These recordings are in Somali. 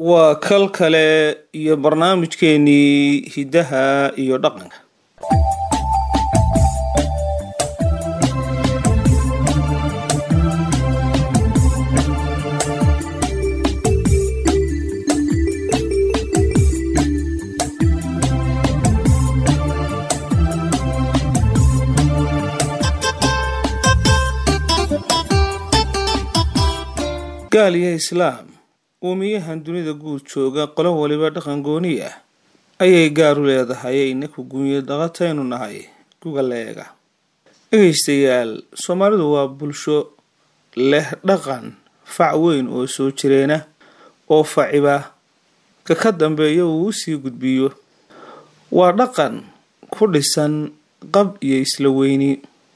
waa kal kale iyo barnaamijkeenii hiddaha iyo dhaqanka gaal iyo islaam uumiyahan dunida guud jooga qolo waliba dhaqan gooni ah ayay gaar u leedahay inaku guunyo dhaqataynu nahay guga leega dhegaystayaal soomaalidu waa bulsho leh dhaqan fac weyn oo soo jireena oo faciba ka ka dambeeya uu usii gudbiyo waa dhaqan ku dhisan qab iyo isla weyni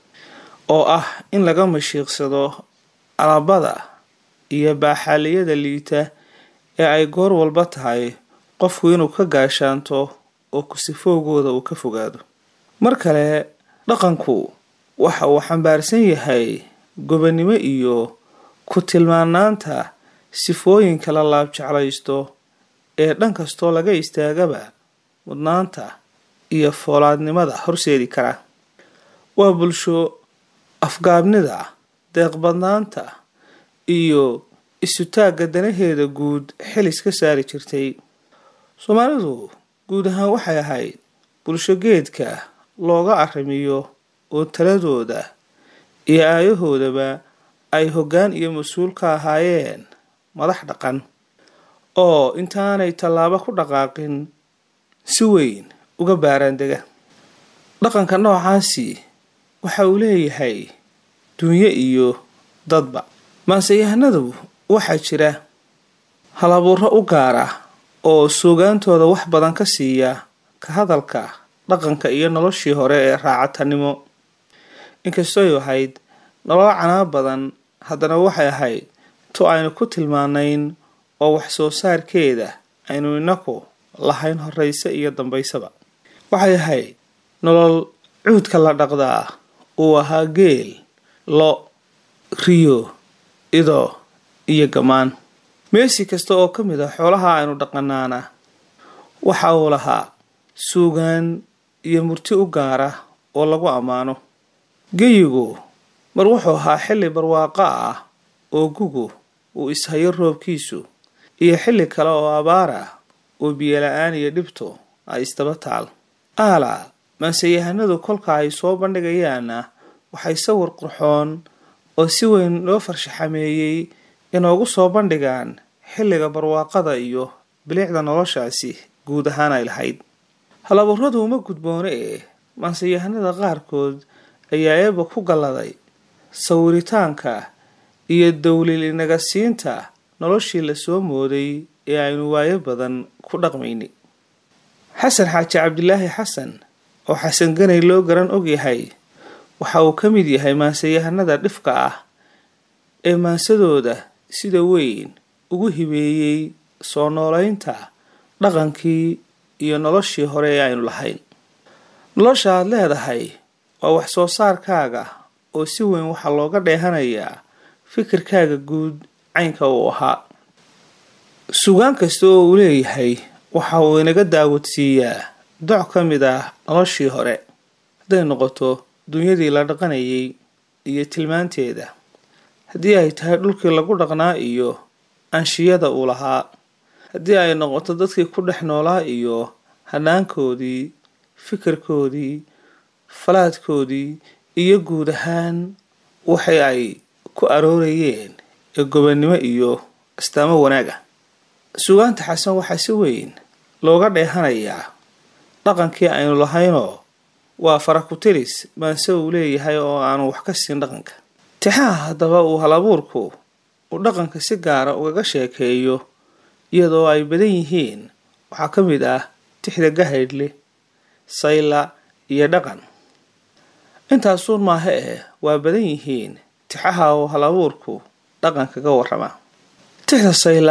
oo ah in laga mashiiqsado alabada iyo baaxaaliyada liita ee ay goor walba tahay qofku inuu ka gaashaanto oo kusifoogooda uu ka fogaado mar kale dhaqanku waxa uu xambaarsan yahay gobonnimo iyo ku tilmaanaanta sifooyinka la laabjeclaysto ee dhan kastoo laga istaagaba mudnaanta iyo foolaadnimada horseedi kara waa bulsho afgaabnida deeqbadnaanta iyo isutaagga danaheeda guud xilis ka saari jirtay soomaalidu guud ahaan waxay ahayd bulsho geedka looga arrimiyo oo taladooda iyo aayahoodaba ay hoggaan iyo mas-uul ka ahaayeen madax dhaqan oo intaanay tallaabo ku dhaqaaqin si weyn uga baaraandega dhaqanka noocaasi waxa uu leeyahay dunyo iyo dadba maanseyahanadu waxaa jira halabuuro u gaara oo suugaantooda wax badan ka siiya ka hadalka dhaqanka iyo noloshii hore ee raacatanimo inkastoy ahayd nolol canaa badan haddana waxay ahayd tu aynu ku tilmaanayn oo wax soo saarkeeda aynu inaku lahayn horeyse iyo dambaysaba waxay ahayd nolol cuudka la dhaqdaa uu ahaa geel lo riyo ido iyo gamaan meesi kasta oo ka mid ah xoolaha aynu dhaqanaana waxa uu lahaa suugaan iyo murti u gaara oo lagu ammaano geyigu mar wuxuu ahaa xilli barwaaqo ah oo gugu uu ishayo roobkiisu iyo xilli kale oo abaar ah oo biyola-aan iyo dhibto ay isdaba taal aala maanseyahanadu kolka ay soo bandhigayaanna waxay sawir qurxoon oo si weyn loo farshaxameeyey inoogu soo bandhigaan xilliga barwaaqada iyo bilicda noloshaasi guud ahaan ay lahayd halaburradu uma gudboone ee maanseyahanada qaarkood ayaa eeba ku galladay sawiritaanka iyo dowlil inaga siinta noloshii lasoo mooday ee aynu waayo badan ku dhaqmaynay xasan xaaji cabdilaahi xasan oo xasan ganay loo garan ogyahay waxa uu ka mid yahay maanseyahanada dhifka ah ee maansadooda sida weyn ugu hibeeyey soo noolaynta dhaqankii iyo noloshii hore ee aynu lahayn nolosha aad leedahay waa wax soo saarkaaga oo si weyn waxaa looga dheehanayaa fikirkaaga guud caynka uu ahaa sugaan kasta oo uu leeyahay waxa uu inaga daawadsiiyaa doc ka mid ah noloshii hore hadday noqoto dunyadii la dhaqanayay iyo tilmaanteeda haddii ay tahay dhulkii lagu dhaqnaa iyo anshiyada uu lahaa haddii ay noqoto dadkii ku dhex noolaa iyo hanaankoodii fikirkoodii falaadkoodii iyo guud ahaan waxay ay ku aroorayeen ee gobonnimo iyo astaamo wanaag ah sugaanta xasan waxaa si weyn looga dheehanayaa dhaqankii aynu lahaynoo waa farakutiris maanse uu leeyahay oo aanu wax ka siin dhaqanka tixaha haddaba uu halabuurku uu dhaqanka si gaara ugaga sheekeeyo iyadoo ay badan yihiin waxaa ka mid ah tixda gahaydhle sayla iyo dhaqan intaasuun maaha eh waa badan yihiin tixaha uu halabuurku dhaqan kaga warrama tixda sayla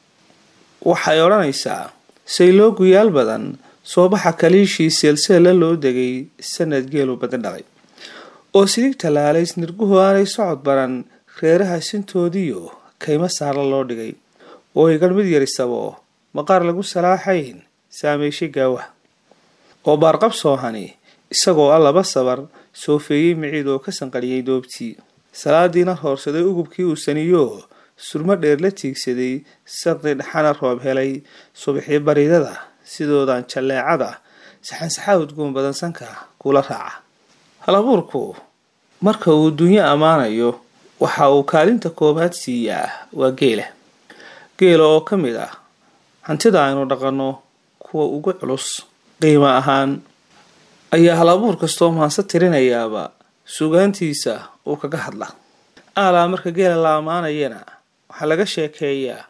waxay odhanaysaa sayloo guyaal badan soo baxa kaliishii seelseella loo degay sanad geelu badan dhalay oo silig tallaalays nirguhu aanay socod baran reeraha sintoodiyo kaymo saarla loo dhigay oo ay garh mid yarisabo maqaar lagu salaaxayn saameyshay gaawa oo baarqab soohani isagoo a laba sabar soofeeyey miciid oo ka sanqariyey doobtii salaadiina hoorsaday ugubkii uu saniyo surmo dheer la tiigsaday saqdi dhaxana roob helay subaxii baridada sidoodan jalleecada saxansaxaa udgoon badan sanka kula raaca halabuurku marka uu dunyo ammaanayo waxa uu kaalinta koobaad siiyaa waa geela geela oo ka mid ah hantida aynu dhaqanno kuwa ugu culus qiimo ahaan ayaa halabuur kastoo maanse tirinayaaba sugaantiisa uu kaga hadla aalaa marka geela la ammaanayana waxaa laga sheekeeyaa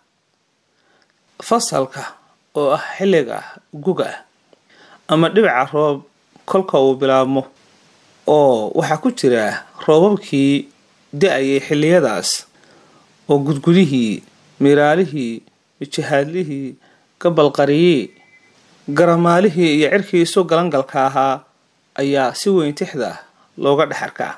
fasalka oo ah xilliga guga ama dhibica roob kolka uu bilaabmo oo waxaa ku jira roobabkii da-ayay xilliyadaas oo gudgudihii miraalihii mijahaadlihii gabalqariyii garamaalihii iyo cirkii isu galangalka ahaa ayaa si weyn tixda looga dhex arkaa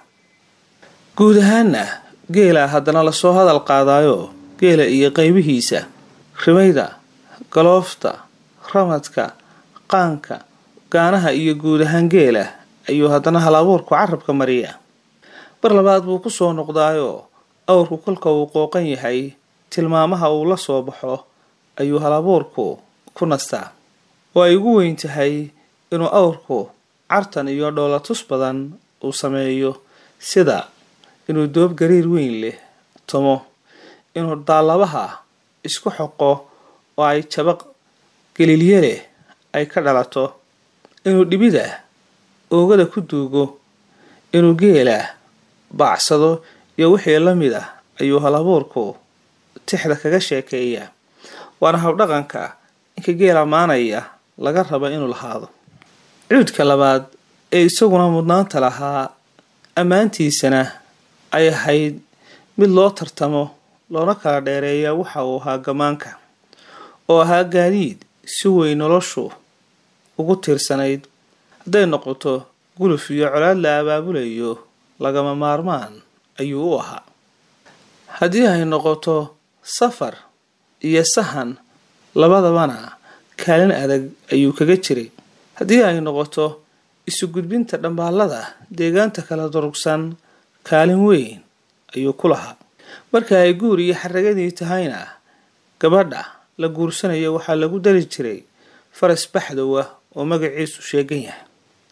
guud ahaanna geela haddana lasoo hadal qaadaayo geela iyo qaybihiisa rimayda galoofta ramadka qaanka gaanaha iyo guud ahaan geela ayuu haddana halabuurku carabka mariyaa bar labaad buu ku soo noqdaayoo awrku kolka uu qooqan yahay tilmaamaha uu la soo baxo ayuu halabuurku ku nastaa oo ay ugu weyn tahay inuu awrku cartan iyo dhoolatus badan uu sameeyo sida inuu doob gariir weyn leh tomo inuu daalabaha isku xoqo oo ay jabaq gelilye leh ay ka dhalato inuu dhibida oogada ku duugo inuu geela baacsado iyo wixii la mid ah ayuu halabuurku tixda kaga sheekeeyaa waana habdhaqanka inka geela maanaya laga raba inuu lahaado cuudka labaad ee isaguna mudnaanta lahaa ammaantiisana ay ahayd mid loo tartamo loona kala dheereeya waxa uu ahaa gamaanka oo ahaa gaadiid si weyn noloshu ugu tiirsanayd hadday noqoto guluf iyo colaad la abaabulayo lagama maarmaan ayuu u ahaa haddii ay noqoto safar iyo sahan labadabana kaalin adag ayuu kaga jiray haddii ay noqoto isu gudbinta dhambaalada deegaanta kala durugsan kaalin weyn ayuu ku lahaa marka ay guur iyo xaragadii tahayna gabadha la guursanayo waxaa lagu dari jiray faras baxdow ah oo magaciisu sheegan yahay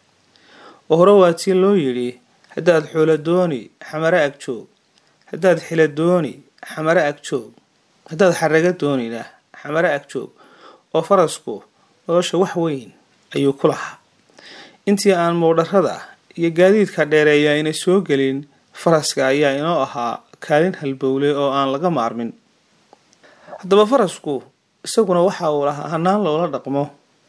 oo hore waa tii loo yidhi haddaad xoolo dooni xamare ag joog haddaad xila dooni xamare ag joog haddaad xaraga doonina xamare ag joog oo farasku nolosha wax weyn ayuu ku lahaa intii aan muudharada iyo gaadiidka dheereeya inay soo gelin faraska ayaa inoo ahaa kaalin halbowle oo aan laga maarmin haddaba farasku isaguna waxa uu lahaa hanaan loola dhaqmo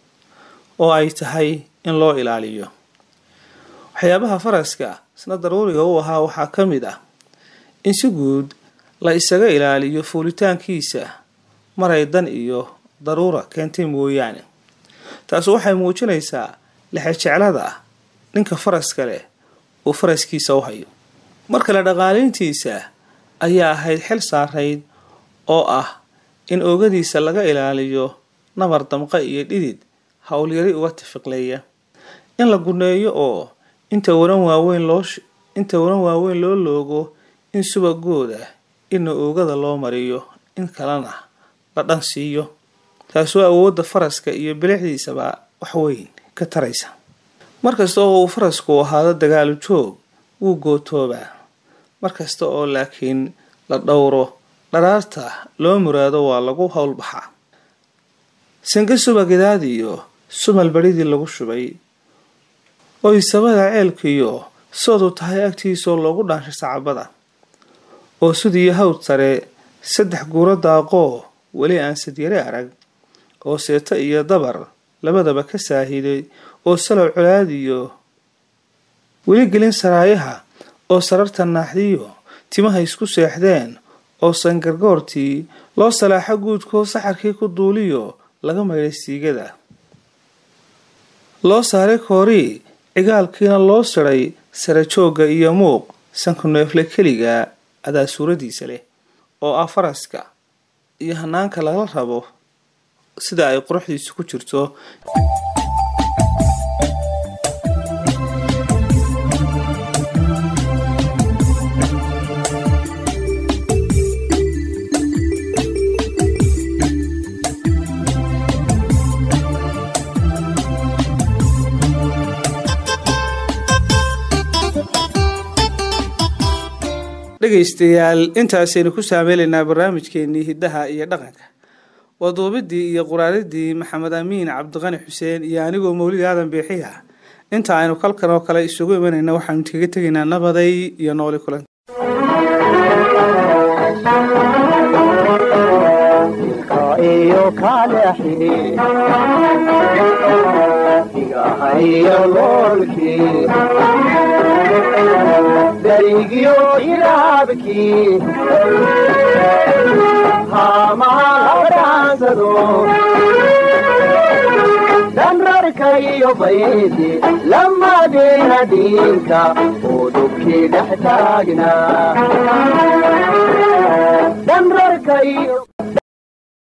oo ay tahay in loo ilaaliyo waxyaabaha faraska isna daruuriga u ahaa waxaa ka mid ah in si guud la isaga ilaaliyo fuulitaankiisa maray dan iyo daruura keentay mooyaane taasi waxay muujinaysaa lexejeclada ninka faraska leh uu faraskiisa u hayo mar kale dhaqaalayntiisa ayaa ahayd xil saarayd oo ah in oogadiisa laga ilaaliyo nabar damqa iyo dhidid howlyari uga tafiqleeya in la guneeyo oo inta waran waaweyn loo inta waran waaweyn loo loogo in subagooda inna oogada loo mariyo in kalena la dhan siiyo taasoo awoodda faraska iyo bilixdiisaba wax weyn ka taraysa markasta oo uu farasku ahaado dagaalu joog wuu gootoobaa markasta oo laakiin la dhowro dharaarta loo muraado waa lagu howlbaxaa sanka subagadaad iyo sumal badhidii lagu shubay oo isabada ceelkiiyo soodu tahay agtiisaoo loogu dhaanshay sacabada oo sidiiyo hawd sare saddex guuro daaqoo weli aan sadyare arag oo seeto iyo dabar labadaba ka saahiday oo salow colaadiyo weli gelin saraayaha oo sararta naaxdiyo timaha isku seexdeen oo sangargoortii loo salaaxo guudkoo saxarkii ku duuliyo laga maydhay siigada loo saaray koorii cigaalkiina loo siday sara joogga iyo muuq sanku neefle keliga adaa suuradiisa leh oo ah faraska iyo hanaanka lala rabo sida ay quruxdiisu ku jirto dhegaystayaal intaasaynu ku saameylaynaa barnaamijkeenii hiddaha iyo dhaqanka waa duubidii iyo quraaridii maxamed amiin cabdiqani xuseen iyo anigoo mawlid aadan beexi ah inta aynu kalkan oo kale isugu imanayna waxaanu kaga tegaynaa nabaday iyo nooli kulan darigyo ilaabkii haamaalabadhaansado dhanrarka iyo baydi lamadeena dhiinka oo dhubkii dhex taagnaa dhanrarka iyo